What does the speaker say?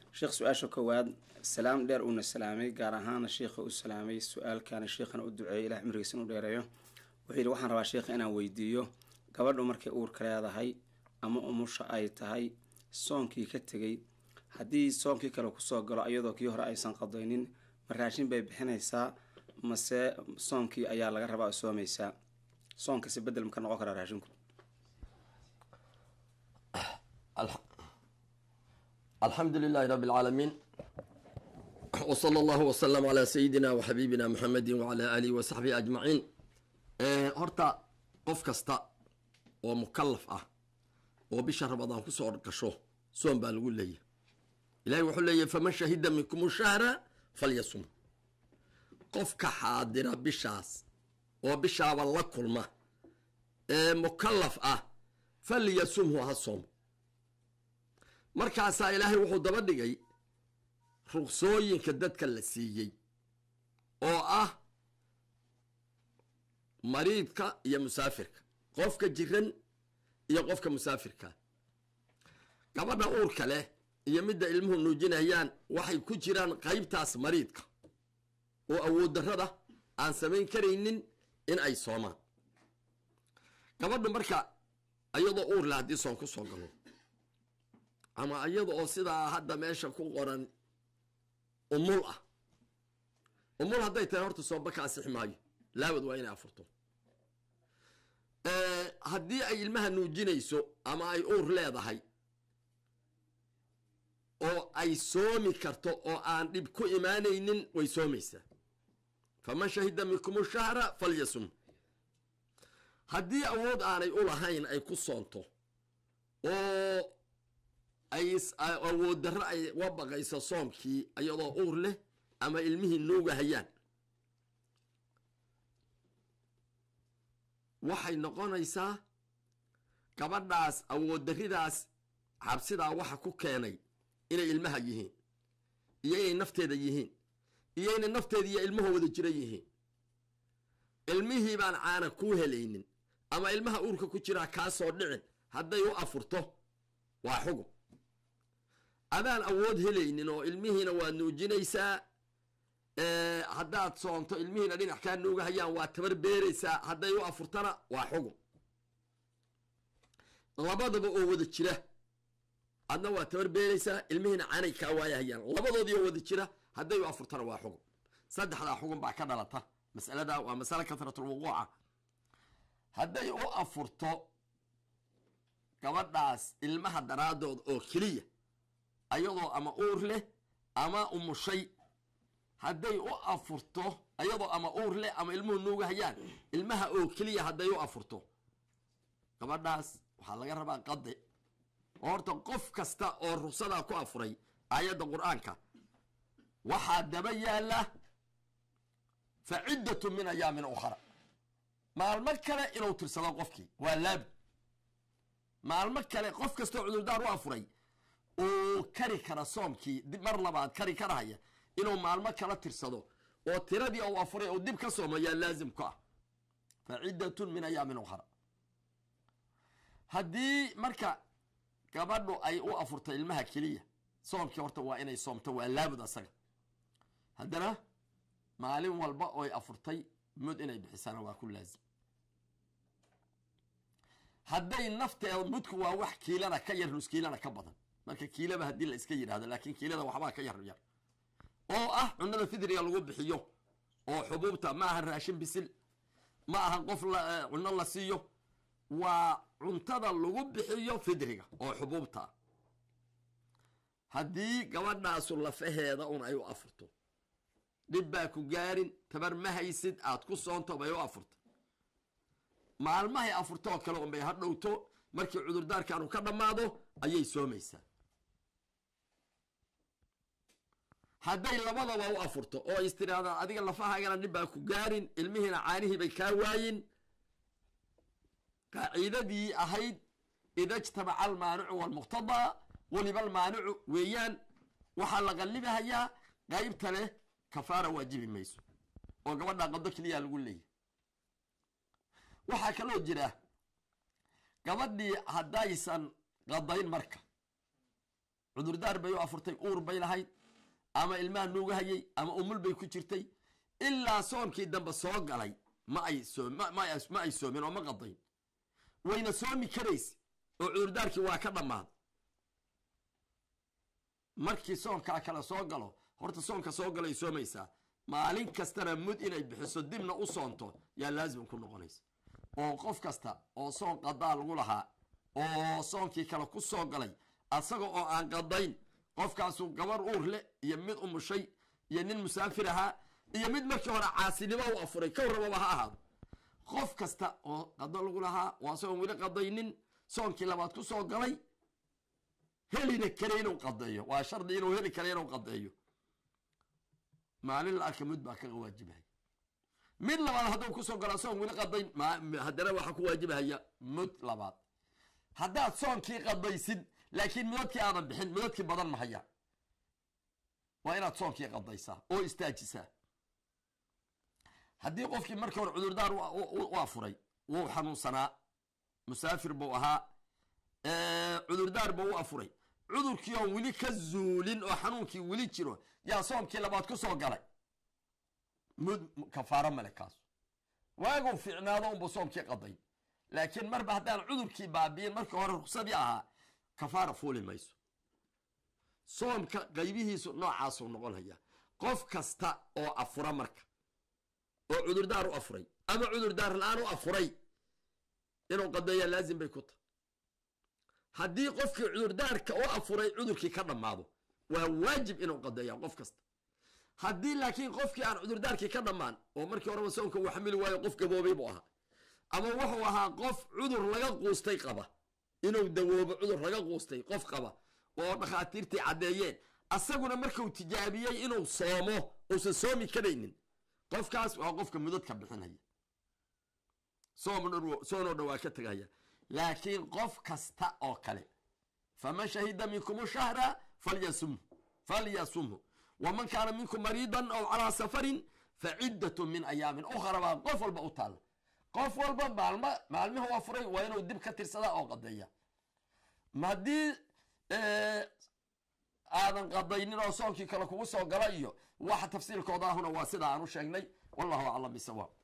sheekh su-aasha koowaad salaam dheer uuna salaamay gaar ahaana sheikha u salaamay su-aalkana sheikhana u duceeyay ilah cimrigiisa inu dheereeyo wuxuu yidhi waxaan rabaa sheikha inaan weydiiyo gabadhu markay uurka leedahay ama umusha ay tahay soonkii ka tegay haddii soonkii kale kusoo galo iyadoo kii hore aysan qadaynin ma raashin bay bixinaysaa mase soonkii ayaa laga rabaa soomaysaa soonkasi bedel maka noqon karaa raashinku alxamdu lilahi rabi اlcaalamiin wsala allahu wslm calaa sayidina waxabiibina muxamedi wacala aalihi wa saxbihi ajmaciin horta qof kasta oo mukalaf ah oo bisha ramadaan kusoo gasho soom baa lagu leeyahy ilahi wuxuu leeyahy faman shahida minkum shahra falyasum qofka xaadira bishaas oo bishaaba la kulma ee mukalaf ah falyasumhu ha soom markaasaa ilaahay wuxuu daba dhigay ruqsooyinka dadka la siiyey oo ah mariidka iyo musaafirka qofka jiran iyo qofka musaafirka gabadha uurka leh iyo midda ilmuhu nuujinayaan waxay ku jiraan qaybtaas mariidka oo awood darrada aan samayn karaynin in ay soomaan gabadhu marka iyadoo uur leh haddii soon ku soo galo ama iyada oo sidaa hadda meesha ku qoran umul ah umul hadday tahay horta soomba ka asixi maayo laabad waa inay afurto haddii ay ilmaha nuujinayso ama ay uur leedahay oo ay soomi karto oo aan dhib ku imaanaynin way soomaysaa faman shahida minkum shahra falyasum haddii awood aanay u lahayn ay ku soonto oo ay awood darro ay wa baqayso soomkii iyadoo uur leh ama ilmihii nuuga hayaan waxay noqonaysaa gabadhaas awood darridaas xabsidaa waxa ku keenay inay ilmaha yihiin iyo inay nafteeda yihiin iyo inay nafteeda iyo ilmaha wada jira yihiin ilmihii baan caana kuu helaynin ama ilmaha uurka ku jiraa kaasoo dhicin hadday u afurto waa xugum adaan awood helaynin oo ilmihiina waa nuujinaysaa haddaad soonto ilmihiina dhinac kaa nuuga hayaan waa tabar beeraysaa hadday u afurtana waa xugum labadaba oo wada jira adna waa tabar beeraysaa ilmihiina canay kaa waaya hayaan labadoodii oo wada jira hadday u afurtana waa xugum saddexdaa xugum baa ka dhalata masalada waa masale kasratulwuquuca hadday u afurto gabadhaas ilmaha daraadood oo keliya ayadoo ama uur leh ama umushay hadday u afurto ayadoo ama uur leh ama ilmuhu nuuga hayaan ilmaha oo keliya hadday u afurto gabadhaas waxaa laga rabaa qade oo horta qof kasta oo rugsadaa ku afuray aayadda qur-aanka waxaa daba yaala fa ciddatu min ayaamin ukhra maalmo kale inuu tirsado qofkii waa laabud maalmo kale qof kastoo cudurdaar u afuray uu kari kara soomkii mar labaad kari karahaya inuu maalmo kala tirsado oo tiradii uu afuray uu dib ka soomayaa laazim ku ah fa ciddatun min ayaamin ukhra haddii marka gabadhu ay u afurtay ilmaha keliya soomkii horta waa inay soomto waa laabud asaga haddana maalin walba oy afurtay mud inay bixisana waa ku laazim hadday nafteeda mudku waa wax kiilana ka yar nus kiilana ka badan marka kiilaba haddii la iska yidhahdo laakiin kiilada waxbaa ka yar yar oo ah cunada fidriga lagu bixiyo oo xubuubta ma aha raashin bisil ma aha qof cuno la siiyo waa cuntada lagu bixiyo fidriga oo xubuubta haddii gabadhaasu lafaheeda un ay u afurto dhib baa ku gaarin tabar ma haysid aad ku soonto bay u afurta maalmahay afurto oo kale unbay ha dhowto markii cudurdaarkaanu ka dhammaado ayay soomaysaa hadday labadaba u afurto oo is tirahdaan adiga lafahaagana dhib baa ku gaarin ilmihiina caanihii bay kaa waayin qaaciidadii ahayd ida ijtamaca almaanicu walmuqtadaa weliba almaanicu weeyaan waxaa la qallibahayaa qaybta leh kafaara waajibi mayso oo gabadha qado keliya lagu leeyahy waxaa kaloo jira gabadhii haddaysan qadayn marka cudurdaar bay u afurtay uur bay lahayd ama ilmaha nuuga hayay ama umul bay ku jirtay ilaa soomkii dambe soo galay ma ay soo ma ma ay- ma ay soomin oo ma qadayn wayna soomi karaysa oo cudurdaarkii waa ka dhammaaday markii soonkaa kale soo galo horta soonka soo galay soomaysaa maalin kastana mud inay bixiso dibna u soonto yaa laazim ku noqonaysa oo qof kasta oo soon qadaa lagu lahaa oo soonkii kale ku soo galay asaga oo aan qadayn qofkaasu gabar uur leh iyo mid umushay iyo nin musaafir ahaa iyo mid markii hore caasinimo u afuray ka warramaba ha ahaado qof kasta oo qado lagu lahaa waa asagoon weli qadaynin soonkii labaad ku soo galay helina kale inuu qadeeyo waa shardi inuu heli kale inuu qadeeyo maalin la arka mid baa kaga waajibahaya mid labaad hadduu kusoo galo asagoon weli qadayn ma- haddana waxaa ku waajibahaya mud labaad haddaad soonkii qadaysid laakiin mudadkii aadan bixin mudadkii badan mahaya waa inaad soonkii qadaysaa oo istaajisaa haddii qofkii markii hore cudurdaar u- u u afuray wuu xanuunsanaa musaafir buu ahaa ee, cudurdaar buu u afuray cudurkii oon weli ka zuulin oo xanuunkii weli jiro yaa soomkii labaad ku soo galay mud kafaaro male kaas waaguu fiicnaado unbuu soomkii qaday laakiin marba haddaan cudurkii baabi'in markii hore ruksadii ahaa kafaara fuuli mayso soomka qaybihiisu noocaasuu noqonaya qof kasta oo afura marka oo cudurdaar u afuray ama cudurdaar la-aan u afuray inuu qadeeyaa laazim bay ku tahay haddii qofkii cudurdaarka u afuray cudurkii ka dhammaado waa waajib inuu qadeeyaa qof kasta haddii laakiin qofkii aan cudurdaarkii ka dhammaan oo markii horeba soonka uu xamili waayo qof gaboobay buu ahaa ama wuxuu ahaa qof cudur laga quustay qaba inuu dawoobo cudur laga quustay qof qaba oo dhakhaatiirtii caddeeyeen asaguna markuu tijaabiyey inuu soomo uusan soomi karaynin qofkaas waa qofka mudadka bixinaya soom soonoo dhan waa ka tegaya laakiin qof kasta oo kale faman shahida minkum shahra falyasum falyasumhu waman kaana minkum mariidan aw calaa safarin faciddatun min ayaamin ukhra baa qof walba u taalla qof walba maalmo maalmihi waa furay waa inuu dib ka tirsadaa oo qadeeya ma haddii aadan qadaynin oo soonkii kale kugu soo gala iyo waxa tafsiilkooda ahuna waa sida aan u sheegnay wallahu aclam bisawaab